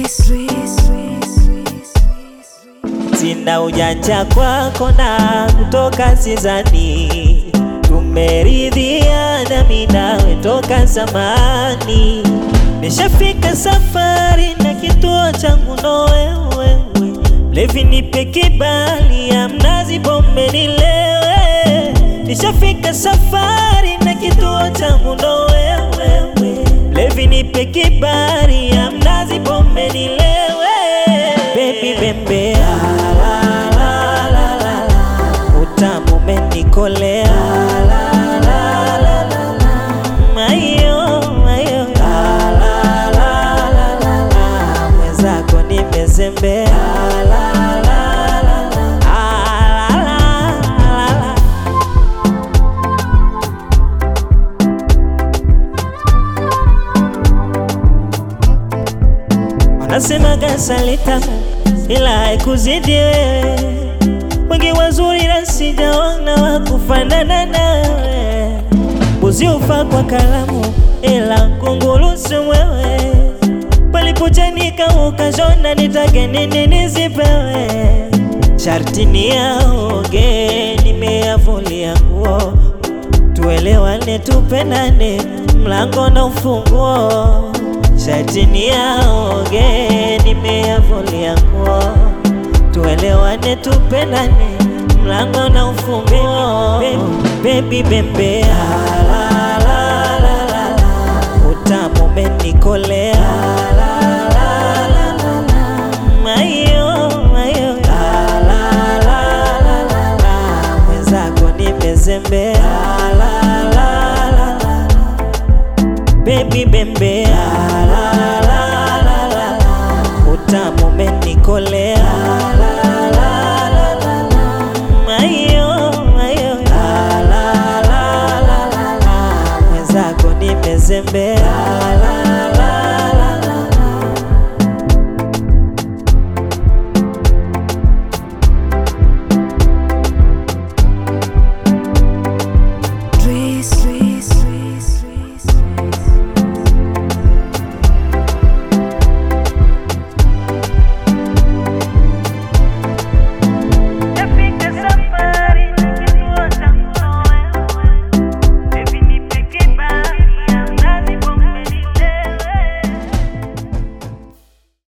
Sina ujanja kwako na kutoka sizani, tumeridhiana mimi nawe toka zamani. Nishafika safari na kituo changu ndo wewe, mlevi nipe kibali ya mnazi pombe nilewe. Nishafika safari na kituo changu ndo wewe, mlevi nipe kibali ya mnazi pombe nilewe. Baby bembea utamu umenikolea mayo mayo mwenzako nimezembea Ah, la, la, la. Wanasemaga asali tamu ila haikuzidi wewe, wengi wazuri na sijaona wa kufanana nawe. Mbuzi ufa kwa kalamu ila kunguru si mwewe, palipochanika ukashona, nitake nini nisipewe? Sharti ni yaoge, nimeyavulia nguo, tuelewane, tupendane, mlango na ufunguo Shati ni yaoge, nimeyavulia nguo, tuelewane, tupendane, mlango na ufunguo. Baby bembea, utamu umenikolea, mayo mayo, mwenzako nimezembea, baby bembea utamu umenikolea mayo mayo mwenzako nimezembea